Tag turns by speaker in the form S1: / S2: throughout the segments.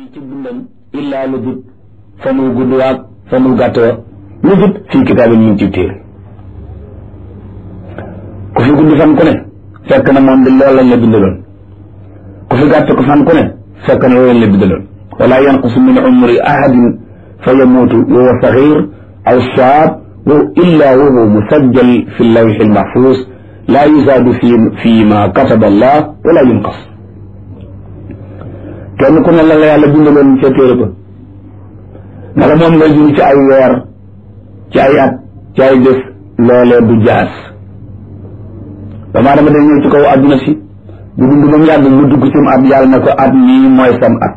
S1: ci dundam illaa lu dut fa mu gudd waag fa mu gàtt wa lu dut fii kitaabin mu ngi ci téere ku fi gudd fan ku ne fekk na moom di loolu lañ la bindaloon ku fi gàtt ko fan ku ne fekk na loolu lañ la bindaloon wala yanqusu min umri ahadin fa yamuutu wa huwa saxiir aw shaab wa illa wa huwa musajjal fi lawxi almaxfuus laa yuzaadu fi fi ma kataba allah wala yunqas kenn ku ne la la yàlla bindaloon ca téere ba nga la moom ngay dund ci ay weer ci ay at ci ay bés loolee du jaas damaa dama day ñëw ci kaw àdduna si bu dund ba mu yàgg mu dugg ci mu at yàlla ne ko at mii mooy sam at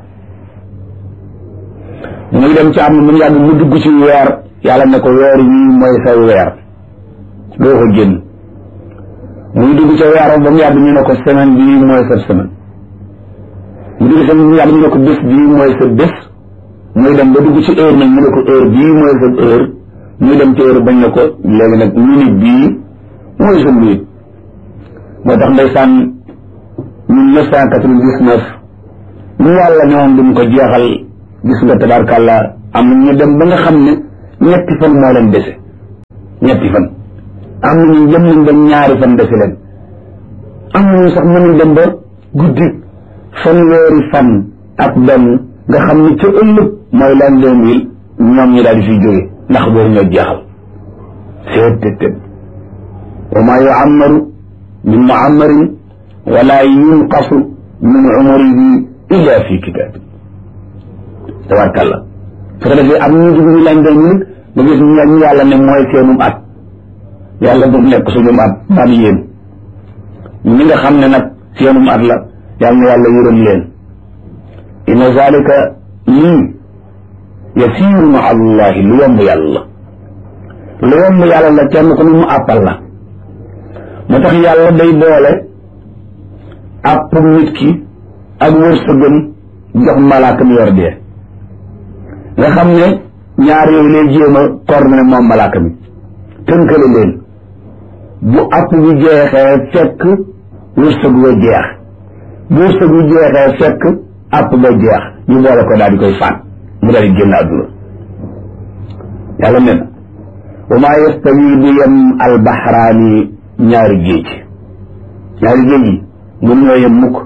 S1: muy dem ci am mu yàgg mu dugg ci weer yàlla ne ko weer wii mooy sa weer doo ko génn muy dugg ca weeram ba mu yàgg ñu ne ko semaine bii mooy sa semaine mu dugg sa mu yàgg ñu ne ko bés bii mooy sa bés muy dem ba dugg ci heure nag ñu ne ko heure bii mooy sa heure muy dem ci heure bañ ne ko léegi nag minute bii mooy sa minute moo tax ndeysaan mille neuf cent quatre-vingt-dix-neuf ñu yàlla ñoom duñ ko jeexal gis nga tabarkàlla am na ñu dem ba nga xam ne ñetti fan moo leen dese ñetti fan am na ñu jëm nañ ba ñaari fan dese leen am na ñu sax mën nañ dem ba guddi fanweeri fan ak benn nga xam ne ca ëllëg mooy l'an deux mille ñoom ñi daal di fiy jóge ndax boobu ñoo jeexal seet tët tët wa maa yuammaru min muammarin wala yunqasu min umrihi illa fi kitab tabarkàlla su ko defee am ñu dugg ñu l'an deux mille nga gis ñu yàlla ne mooy seenum at yàlla bu nekk suñum at man yéen ñi nga xam ne nag seenum at la yàlla na yàlla yërëm leen inna zalika lii yasiiru ma allahi lu yomb yàlla lu yomb yàlla la kenn ku ne mu àppal la moo tax yàlla day boole àpp nit ki ak wërsëgam jox malaaka mi yor dee nga xam ne ñaar yooyu lay jéem a coordonné moom malaaka mi tënkale leen bu àpp bi jeexee fekk wërsëg wa jeex bu wërsëg bi jeexee fekk àpp ba jeex ñu boole ko daal di koy faat mu daal di génn àdduna yàlla nee na wa maa yastawi du yem albaxraani ñaari géej ñaari géej yi mun ñoo yem mukk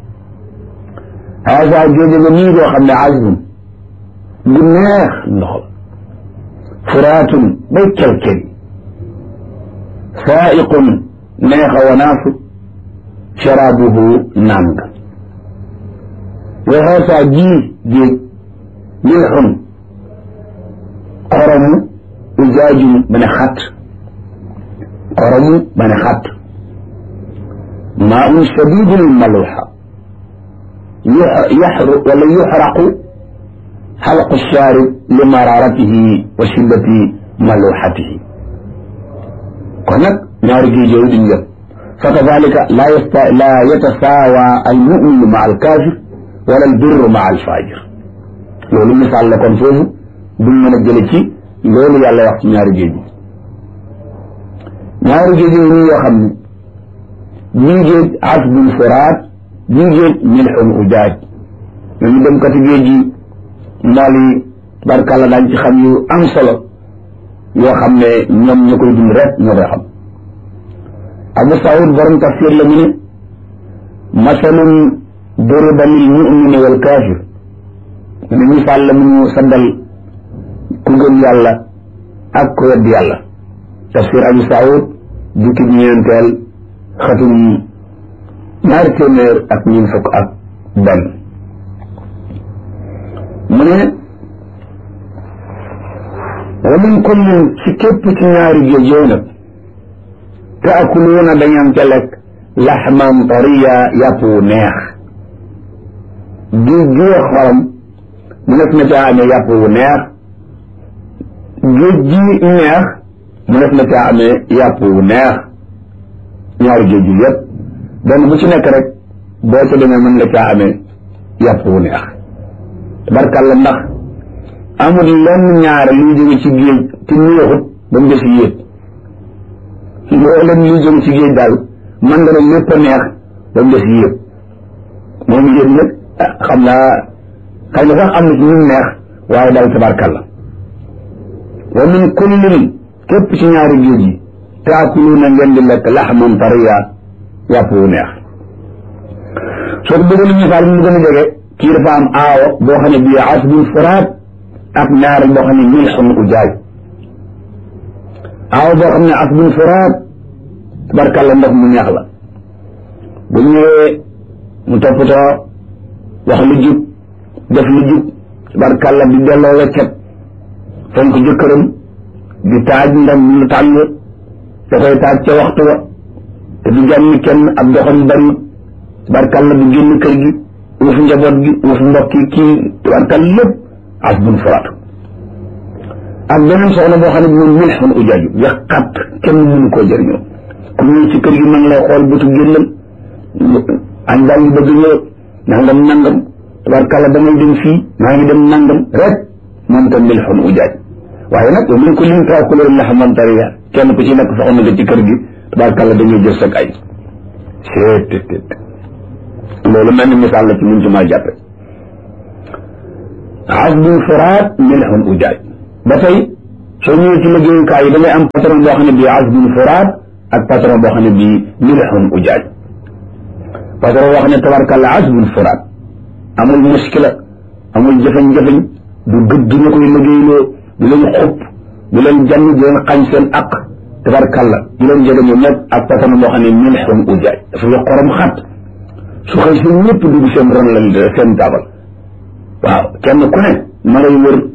S1: haasa géej nga nii doo xam ne azbun gu neex ndox furaatun bay kelkel saaiqun neexa wanaasu sharaabuhu naan nga wa haasa jii géej milxun xoromu ujaajum ba ne xat xoromu ba ne xat maa un shadidul maluxa yaxru wala yuxraqu xalqu shaarib li mararatihi wa shiddati maluxatihi kon nag ñaari géej yooyu duñ yëpp fa kadalika laa yasta laa yatasaawa almuminu ma alkaafir wala albirru ma alfajir loolu misaal la kon foofu duñ mën a jële ci loolu yàlla wax ci ñaari géej yi ñaari géej yi nii yoo xam ne bii géej asbun furaat bii géej milxun ujaaj ñooñu dem kati géej yi mool yi barkàlla daañ ci xam yu am solo yoo xam ne ñoom ñoo koy dund rek ñoo koy xam abu saud borom tafsir la mu ne masalun duriba lil mumini wal kaafir mu ne misaal la mu ñu saddal ku gëm yàlla ak ku wedd yàlla tafsir abu saud jukki ñeenteel xatum ñaari téeméer ak ñeent fukk ak benn mu ne wa min kullin ci képp ci ñaari géej yooyu nag taakuluuna dañam ca lekk laxman tariya yàpp wu neex géej gi xorom mu nekk na caa amee yàpp wu neex géej gi neex mu nekk na caa amee yàpp wu neex ñaari géej gi yépp benn bu ci nekk rek boo ca demee mën nga caa amee yàpp wu neex barkalla ndax amul lenn ñaare luy jóge ci géej ci neexut ba mu des yéeg loo leen luy jóge ci géej daal man nga ne lépp a neex ba mu des yéeg moom yéeg nag xam naa xëy na sax am na ci ñu neex waaye daal tabarkalla wa min kullin képp ci ñaari géej yi taakuluuna ngeen di lekk laxman tariya yàpp wu neex soo ko bëggoon misaal mu gën a jege kii dafa am aawo boo xam ne bii asbun furaat ak naar boo xam ne milxun ujaaj aawo boo xam ne asbun furaat tabarkalla ndox mu neex la bu ñëwee mu toppatoo wax lu jub def lu jub tabarkalla di delloo weccet fonk jëkkëram di taaj ndam lu tàng da koy taaj ca waxtu wa te du jànni kenn ab doxam bari tabarkalla du génn kër gi uuf njaboot gi uuf mbokk yi kii tabarkalla lépp asbun furaat ak beneen soxna boo xam ne bi moom milxun ujaaju yàqat kenn mënu koo jëriñoo ku ñëw ci kër gi ma ngi lay xool bëtu génnam añ baa ngi bëgg ñëw nangam nangam tabarkalla damay dem fii maa ngi dem nangam rek moom tam milxun ujaaj waaye nag wa min kullin taakuluuna laxman tariya kenn ku ci nekk soxna nga ci kër gi tabarkalla dañuy jël sag ay seet loolu mel ni misaal la ci mun ci maa jàppe asbun furaat milxun ujaaj ba tey soo ñëwee ci liggéeyukaay yi da ngay am patron boo xam ne bii asbun furaat ak patron boo xam ne bii milxun ujaaj patron boo xam ne tabarkalla asbun furaat amul muskila amul jëfañ-jëfañ du gëdd ñu koy liggéeyloo du leen xupp du leen jànn du leen xañ seen aq tabarkalla du leen jege ñoom ñëpp ak patron boo xam ne milxun ujaaj dafa yo xorom xat su xëy si ñëpp dugg seen ron la seen taabal waaw kenn ku ne ma ngay wër